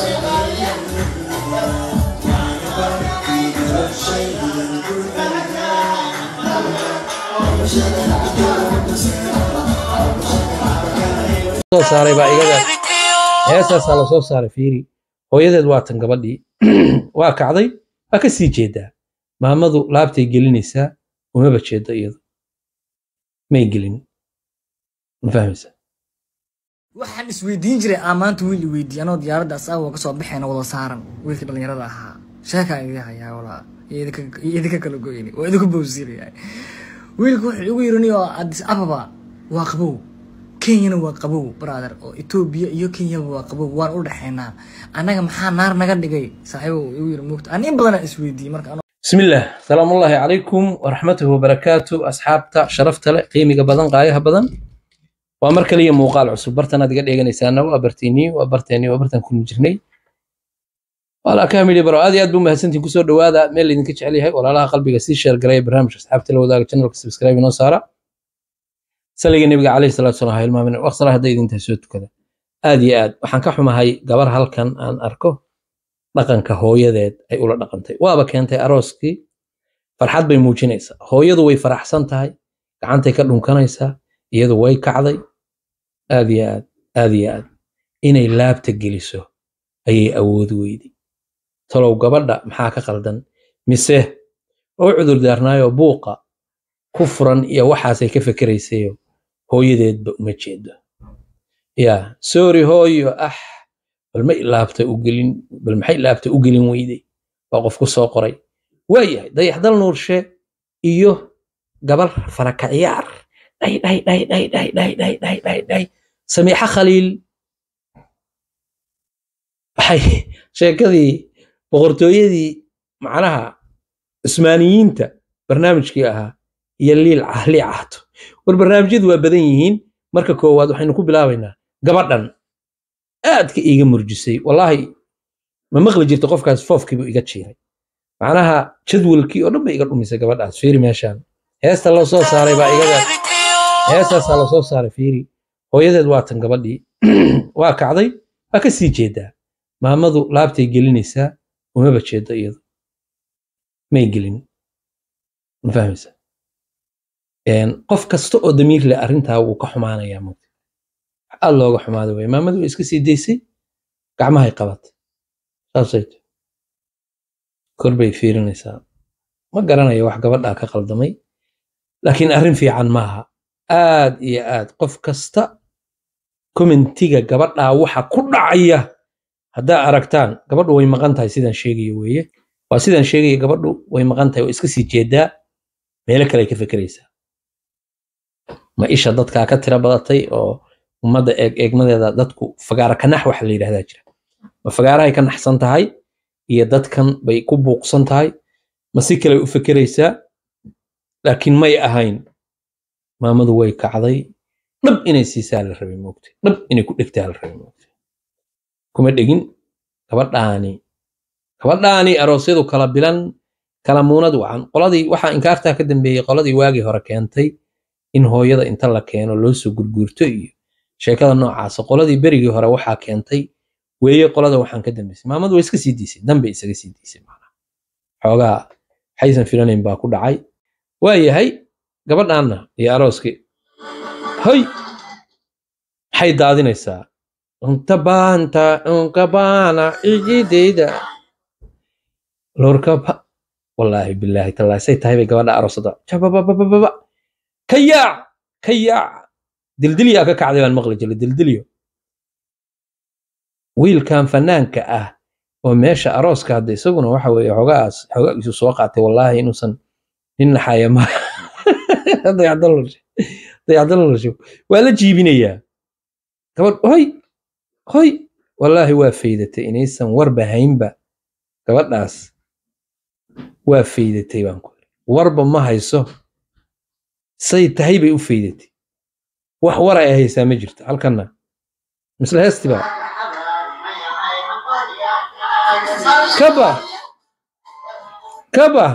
soo saaray baa igada heestaasaa lasoo saaray fiiri hooyadeed waa tan gabadhii waa kacday waa ka sii jeedaa maamadu laabtay gelinaysaa umaba jeedo iyadu may gelin ma fahmaysa waxaan isweydiin jiray aa maanta wiil i weydiiye anoo diyaaradda asaago ka soo baxayna wada saaran wiilkii dhallinyarada ahaa sheekaa idin hayaa walaa iyo idinka- iyo idinka kala goyni waa idinku bowsiinaya wiilku wuxuu igu yirani oo addis ababa waa qabow kenyana waa qabow brother oo etoobiya iyo kenyaba waa qabow waan u dhexaynaa annaga maxaa naar naga dhigay saaxiibo uu igu yiri moogta ani in badanaa isweydiiyey marka anoo بسم الله سلام الله عليكم ورحمته وبركاته أصحابتا شرفت له قيمة بدن قايها بدن ومر كلية موقال عصب برتنا دقا ديغا نيسانا وابرتيني وابرتيني وابرتن كل مجرني ولا كامل برو هذه ادبو مهسنتين كسو دوادا ميل اللي نكتش عليها ولا لها قلبي سي شير قراي برنامج أصحابتا لو داك channel سبسكرايب نو سارة سليق النبي عليه الصلاة والسلام هاي المامن وقصرها هدا إذن تهسوت كذا آدي آد وحان كحما هاي قبر هالكن أن أركو dhaqanka hooyadeed ay ula dhaqantay waaba keentay arooskii farxad bay muujinaysaa hooyadu way faraxsan tahay gacantay ka dhunkanaysaa iyadu way kacday aad iyo aad aad iyo aad inay laabta geliso ayay awood weyday talow gabadha maxaa ka qaldan mise oo cudur daarnaayo buuqa ku furan iyo waxaasay ka fekeraysayo hooyadeedba uma jeedo yaa soori hooyo ah bal ma laabta u gelin bal maxay laabta u gelin weyday waa qof ku soo qoray waayahay dayaxdal nuurshe iyo gabar faraka ciyaar dhay dhay dhay dhay dhay dhay dhay dhay dhay dhay samiixa khaliil waxay sheekadii boqortooyadii macnaha cusmaaniyiinta barnaamijkii ahaa iyo liil lii caato war barnaamijyadu waa badan yihiin marka koowaad waxaynu ku bilaabaynaa gabadhan aadka iiga murjisay wallaahi ma maqli jirta qofkaas foofkiibu iga jiiray macnaha jadwalkii oo dhan bay iga dhumisay gabadhaas fiiri meeshaan heesta loo soo saaray baa igada heestaasaa lasoo saaray fiiri hooyadeed waa tan gabadhii waa kacday waa ka sii jeedaa maamadu laabtay gelinaysaa umaba jeedo iyadu may gelin ma fahmaysa qof kasta oo damiir leh arrintaa wuu ka xumaanayaa mugta aad looga xumaada wey maamadu way iska sii daysay gacmahay qabatay saasay tahay kor bay fiirinaysaa ma garanayo wax gabadhaa ka qaldamay laakiin arrin fiican maaha aad iyo aad qof kasta commentiga gabadhaa waxa ku dhacaya haddaa aragtaan gabadhu way maqan tahay sidaan sheegayo weeye waa sidaan sheegaya gabadhu way maqan tahay oo iska sii jeedaa meelo kale ay ka fekeraysaa ma isha dadkaa ka tira badatay oo ummadda eeg eegmadeeda dadku fagaara kanax waxa la yidhahdaa jira ma fagaarahay ka naxsan tahay iyo dadkan bay ku buuqsan tahay ma si kale u fekeraysaa laakiin may ahayn maamadu way kacday dhab inay siisaa la rabay moogtay dhab inay ku dhegtaa la rabay moogtay kuma dhegin gabadhaani gabadhaani aroosyadu kala bilan kala muunad wacan qoladii waxaa inkaartaa ka dambeeyey qoladii waagii hore keentay in hooyada inta la keeno loo soo gurguurto iyo sheekada noocaasa qoladii berigii hore waxaa keentay weeye qolada waxaan ka dambaysay maamadu way iska sii diisay danbay isaga sii diisay macnaha xoogaa waxaysan filanayn baa ku dhacay waa yahay gabadhaanna iyo arooskii hoy maxay daadinaysaa untabaanta unkabaana ijidayda lorkaba wallaahi bilaahi tallaahi say tahay bay gabadha aroosada jabababababa ka yaac ka yaac dildilyaa ka kacday baan maqli jiray dildilyo wiilkan fanaanka ah oo meesha arooska hadda isaguna waxa weeye xoogaas xoogaagiisu soo qaatay wallaahi inuusan nin naxaya ma dayacdalolasho waa la jiibinayaa gabadh hoy hoy wallaahi waa faydatay inaysan warba haynba gabadhaas waa faydatay baan ku warba ma hayso say tahay bay u faydatay wax war ay haysaa ma jirto halkanna misle heesti baa kaba kaba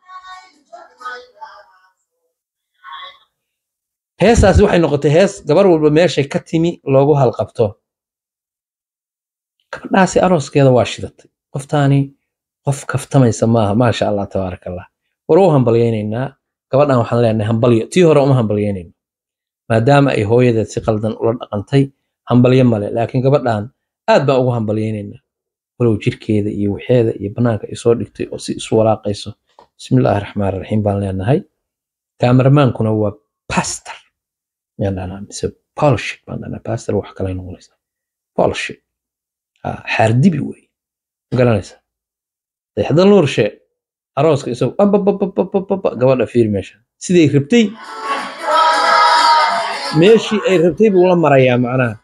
heestaasi waxay noqotay hees gabar walba meeshay ka timi loogu halqabto gabadhaasi arooskeeda waa shidatay qoftaani qof kaftamaysa maaha maasha allah tabaaraka allah war u hambalyaynaynaa gabadhan waxaan leenahay hambalyo tii hore uma hambalyaynayno maadaama ay hooyadeed si qaldan ula dhaqantay hambalyo male laakiin gabadhan aad baan ugu hambalyaynaynaa walow jirkeeda iyo waxeeda iyo bannaanka ay soo dhigtay oo si isu walaaqayso bismillaahi raxmaan raxiim baan leenahay kaameramaankuna waa pastor yaan dhahnaa mise polshit baan dhahnaa pastor wax kale noqonaysa polshit xaardibi wey ma garanaysa dayaxda nuurshe arooska isagu ababababababa gabadha fiir meesha siday rabtay meeshii ay rabtay buu la marayaa macnaha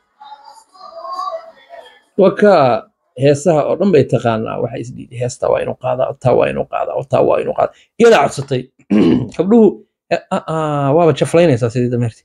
waka heesaha oo dhan bay taqaanaa waxa isdhiidhi heesta waa inuu qaadaa taa waa inuu qaadaa taa waa inuu qaadaa iyadaa codsatay gabdhuhu waaba jaflaynaysaa sidii dameerti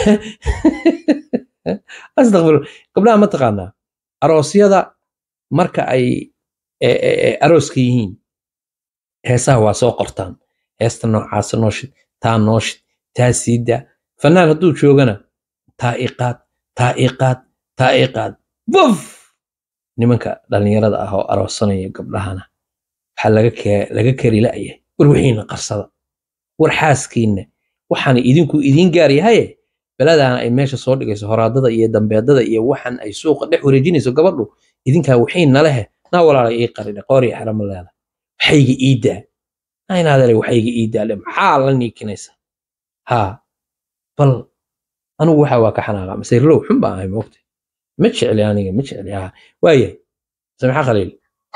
astaqfir gabdhaha ma taqaanaa aroosyada marka ay arooska yihiin heesaha waa soo qortaan heesta noocaasa nooshid taa nooshid taa siida fanaan hadduu joogana taa iqaad taa iqaad taa iqaad buf nimanka dhallinyarada ah oo aroosanaya gabdhahana waxaa laga kari la'yahay war wixiina qarsada war xaaskiinna waxaana idinku idiin gaar yahaye beladaana ay meesha soo dhigayso horaadada iyo dambeedada iyo waxan ay suuqa dhex wareejinayso gabadhu idinkaa wixiina lehe naa walaalay ii qaridhe qooriya xerama leeda waxayga ii daa aynaadale waxayga ii daale maxaa la niikinaysa haa bal anigu waxa waa ka xanaaqa masayrow xun baan ahay moogta ma jecli aniga ma jecli haa waayahay samixa khaliil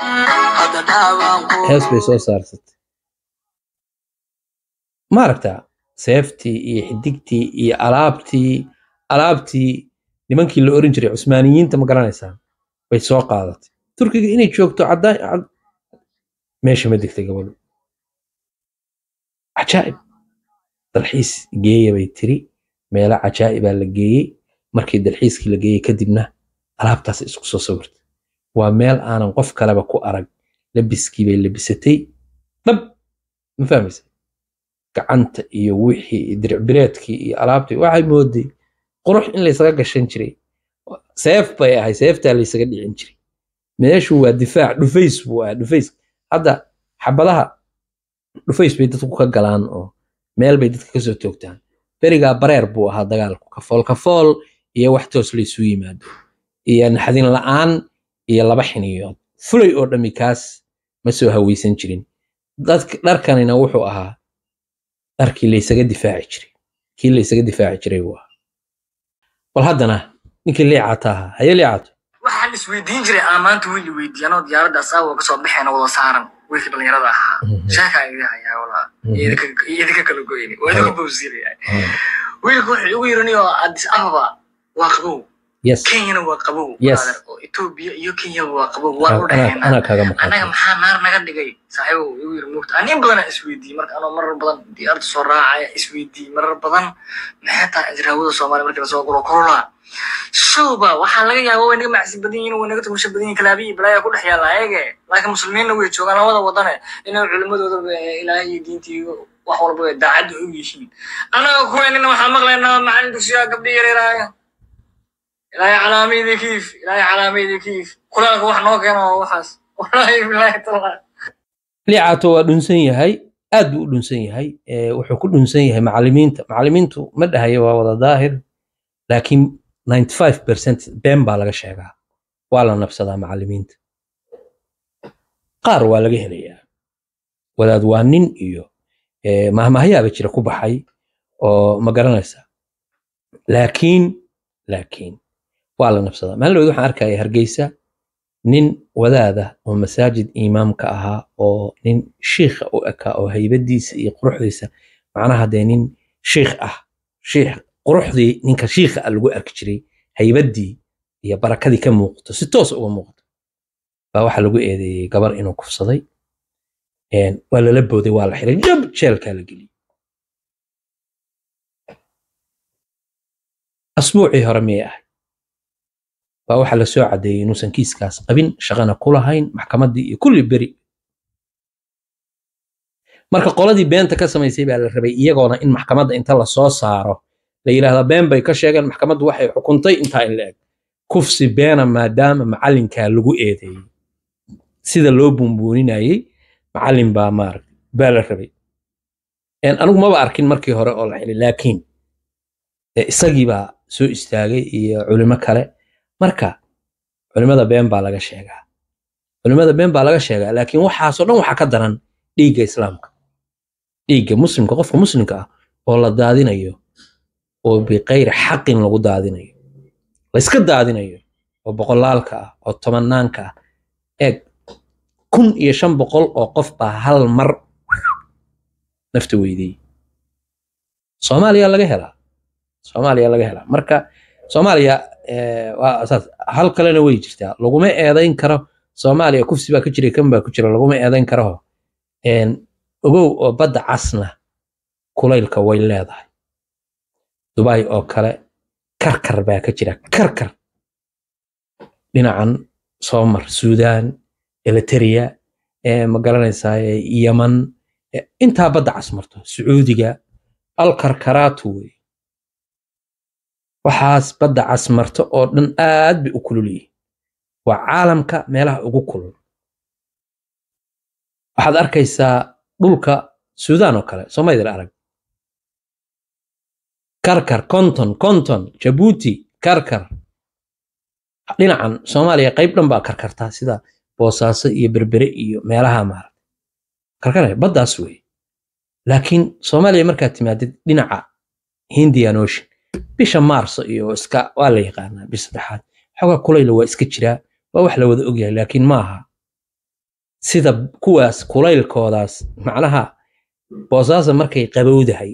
hees bay soo saarsatay ma aragtaa seeftii iyo xidigtii iyo alaabtii alaabtii nimankii la oran jiray cusmaaniyiinta ma garanaysaa bay soo qaadatay turkiga inay joogto caddaan meesha ma degtay gabadhu cajaa'ib dalxiis geeya bay tiri meelo cajaa'ibaa la geeyey markii dalxiiskii la geeyey kadibna alaabtaas isku soo sawirtay waa meel aanan qof kaleba ku arag labiskii bay labisatay dhab ma fahmaysa gacanta iyo wixii diricbireedkii iyo alaabtii waxay mooday qurux in laysaga gashan jiray seef bay ahay seeftaa laysaga dhicin jiray meeshu waa difaac dhufays buu ahaa dhufays hadda xabadaha dhufays bay dadku ka galaan oo meel bay dadka kasoo toogtaan berigaa bareer buu ahaa dagaalku kafool kafool iyo wax toos laysu yimaado iyo naxdin la'aan iyo laba xiniyood fulay oo dhammi kaas ma soo hawaysan jirin dharkanina wuxuu ahaa dharkii laysaga difaaci jiray kii laysaga difaaci jiray buu ahaa bal haddana ninkii liicata ahaa haye liicato waxaan isweydiin jiray aa maanta wiil weydiiy anoo diyaaradda asaago kasoo baxeena wada saaran wiilkii dhallinyarada ahaa sheekaa iga hayaa walaa idinka kala goyni waa idinku bawsiiraya wiilku wuxuu igu yirani oo addis ababa waa qabow yes kenyana waa qabow Yes. brother, oo etoobiya iyo kenyaba waa qabow waan u anaa dhexeynaa anaa kaaga annaga maqan maxaa naar naga dhigay saaxiibow igu yiri moogta anin badanaa isweydiiyey marka anoo marar badan diyaarta soo raacaya isweydiiyey marar badan maxay tahay ajraawada soomaaliya markii lasoo guro korolaa showba waxaa laga yaaba way naga macsi badan yihiin way naga tumusho badan yihin kalaabiyi balaayaa ku dhex yaalla ayage laakiin muslimiinna way joogaan labada wadane inay culimadooda ilaahay iyo diintii wax walba ay daacadda u yihiin annaga kuweenina waxaa maqlaynaa macalin dugsiyaa gabdhi yareeraaya ilaahay calaamaydi kiif ilaahay calaamaydi kiif quraanka wax noo keeno waa waxaas wallaahi bilaahi tallahi liicato waa dhunsan yahay aad buu u dhunsan yahay ee, wuxuu ku dhunsan yahay macallimiinta macallimiintu ma dhahayo waa wada daahir laakiin 95% been baa laga sheegaa waa la nabsadaa macallimiinta qaar waa laga helayaa wadaad waa nin iyo ee, mahmahyaaba jira ku baxay oo ma garanaysa laakiin laakiin waa la nabsadaa maalin dhaweyd waxaan arkaya hargeysa nin wadaada oo masaajid imaamka ahaa oo nin shiikha u ekaa oo haybadiisa iyo quruxdiisa macnaha dee nin shiikh ah shiikh quruxdii ninka shiikha ah lagu arki jiray haybadii iyo barakadii ka muuqato si toos uga muuqato baa waxaa lagu eedeeyey gabar inuu kufsaday Een, waa lala booday waa la xiray jab jeelkaa la geliyey asbuucii hore miyay ahay baa waxaa la soo caddeeyey inuusan kiiskaas qabin shaqana ku lahayn maxkamaddii iyo kulli beri marka qoladii beenta ka samaysay baa la rabay iyagoona in maxkamadda inta la soo saaro la yidhaahdaa been bay ka sheegeen maxkamaddu waxay xukuntay intaa in la eg kufsi beena maadaama macallinkaa lagu eedeeyey sida loo buunbuuninayey macallin baa maaragta baa la rabay anigu maba arkin markii hore oo la xilay laakiin isagii baa soo istaagay iyo culimo kale marka culimada been baa laga sheegaa culimada been baa laga sheegaa laakiin waxaasoo dhan waxaa ka daran dhiigga islaamka dhiigga muslimka qofka muslimka ah oo la daadinayo oo biqayri xaqin lagu daadinayo layska daadinayo oo boqolaalka ah oo tobanaanka ah eeg kun iyo shan boqol oo qof baa hal mar nafta weydiiyey soomaaliya laga helaa soomaaliya laga helaa marka soomaaliya waa saas hal kalena way jirtaa laguma eedayn karo soomaaliya kufsi baa ka jira kan baa ku jira laguma eedayn karo ogow oo badda casna kulaylka way leedahay dubai oo kale karkar baa ka jira karkar dhinacan soomar suudaan eliteria ma garanaysaa yaman intaa badda cas marto sacuudiga alkarkaraatu wey waxaas badda cas marto oo dhan aad bay u kulul yihiin waa caalamka meelaha ugu kulul waxaad arkaysaa dhulka suudaan oo kale soomaydil arag karkar konton konton jabuuti karkar dhinacan soomaaliya qayb dhan baa karkartaa sida boosaaso iyo berbere iyo meelaha maaragta karkar baddaas wey laakiin soomaaliya markaad timaadid dhinaca hindian ocean bisha maarso iyo iska waa la yaqaanaa bis saddexaad xoogaa kulayla waa iska jiraa waa wax la wada ogyahay laakiin maaha sida kuwaas kulaylkoodaas macnaha boosaaso markay qabowdahay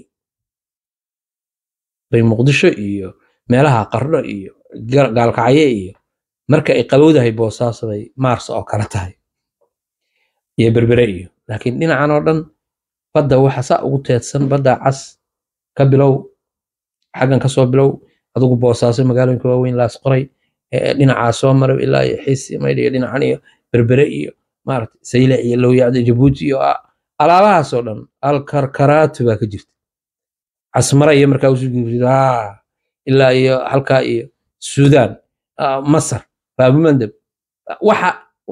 bay muqdisho iyo meelaha qardho iyo gaalkacye iyo marka ay qabowdahay boosaaso bay maarso oo kale tahay iyo berbere iyo laakiin dhinacan oo dhan badda waxa saa ugu teedsan badda cas ka bilow xaggan ka soo bilow adigu boosaaso magaalooyinka waaweyn laas qoray dhinacaa soo maray ilaa iyo xiisi maydh iyo dhinacan iyo berbere iyo maaragta sayle iyo lowyacda jabuuti iyo alaabahaasoo dhan alkarkaraatu baa ka jirta casmara iyo markaa usugurida ilaa iyo halkaa iyo suudaan masar baabumandeb waxa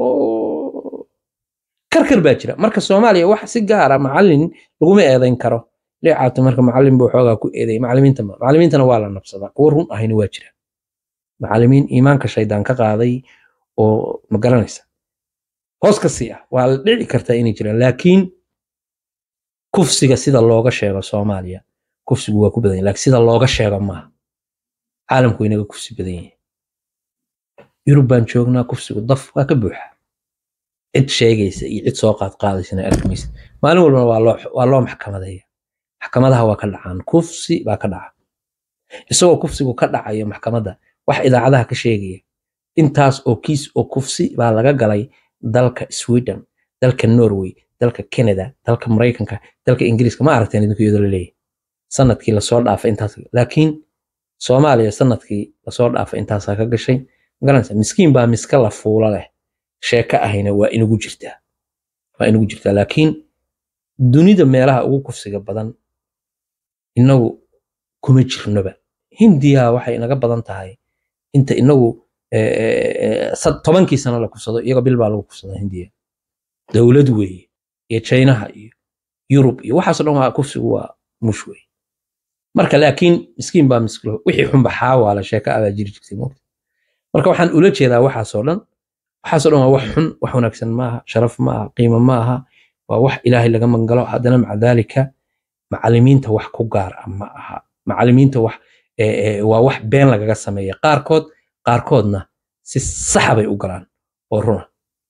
karkar baa jira marka soomaaliya wax si gaara macallin laguma eedayn karo leecaata marka macallin buu xoogaa ku eeday macallimiinta ma macallimiintana waa la nabsadaa kuwo run ahayna waa jira macallimiin iimaanka shaydaan ka qaaday oo ma garanaysa hoos ka sii ah waa la dhici kartaa inay jiraan laakiin kufsiga sida looga sheego soomaaliya kufsigu waa ku badan yahay laakiin sida looga sheego maaha caalamku inaga kufsi badan yahay yurub baan joognaa kufsigu daf waa ka buuxa cid sheegaysa iyo cid soo qaad qaadaysana arkimaysa maalin walbana waa loo waa loo maxkamadeeya maxkamadaha waa ka dhacaan kufsi baa ka dhaca isagoo kufsigu ka dhacayo maxkamadda wax idaacadaha ka sheegaya intaas oo kiis oo kufsi baa laga galay dalka sweden dalka norway dalka canada dalka maraykanka dalka ingiriiska ma aragteen idinku iyadoo laleeyahay sanadkii lasoo dhaafay intaas laakiin soomaaliya sanadkii lasoo dhaafay intaasaa ka gashay magaranaysa miskiin baa miska la fuula leh sheeko ahayna waa inugu jirtaa waa inugu jirtaa laakiin dunida meelaha ugu kufsiga badan inagu kuma jirnoba hindiya waxay inaga badan tahay inta inagu tobankii sano la kufsado iyaga bil baa lagu kufsadaa hindiya dowlad weeye iyo chinaha iyo yurub iyo waxaasoo dhan waa kufsigu waa mush wey marka laakiin miskiin baa miskilo wixii xunba xaawaala sheeka abaa jiri jirtay moogta marka waxaan ula jeedaa waxaasoo dhan waxaasoo dhan waa wax xun wax wanaagsan maaha sharaf maaha qiimo maaha waa wax ilaahay laga mangalo haddana maca daalika macalimiinta wax ku gaar ah ma aha macalimiinta wax waa wax been lagaga sameeya qaarkood qaarkoodna si saxa bay u galaan oo runa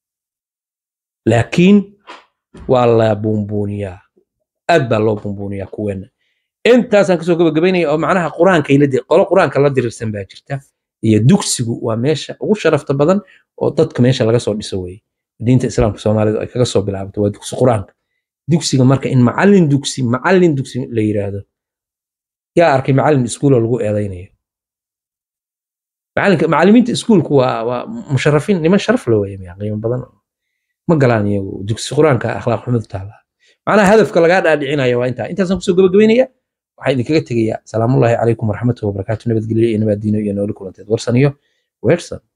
laakiin waa la buunbuuniyaa aad baa loo buunbuuniyaa kuweena intaasaan kasoo gabagabaynaya oo macnaha qur-aanka ila qolo qur-aanka la dirirsan baa jirta iyo dugsigu waa meesha ugu sharafta badan oo dadka meesha laga soo dhiso weeye diinta islaamka soomaalidu ay kaga soo bilaabato waa dugsi qur-aanka dugsiga marka in macallin dugsi macallin dugsi la yiraahdo yaa arkay macallin iskuuloo lagu eedaynayo macalinka macallimiinta iskuulku waa waa musharafiin niman sharaf la weeye miya qiimo badan ma galaan iyagu dugsi qur-aanka akhlaaq xumadu taala macnaha hadafka lagaa dhaadhicinaya waa intaa intaasaan kusoo gabagabaynaya waxaan idinkaga tegayaa salaamullaahi calaykum waraxmatuhi wabarakaatu nabadgelyo iyo nabaadiino iyo nooli kulanteed warsaniyo weersan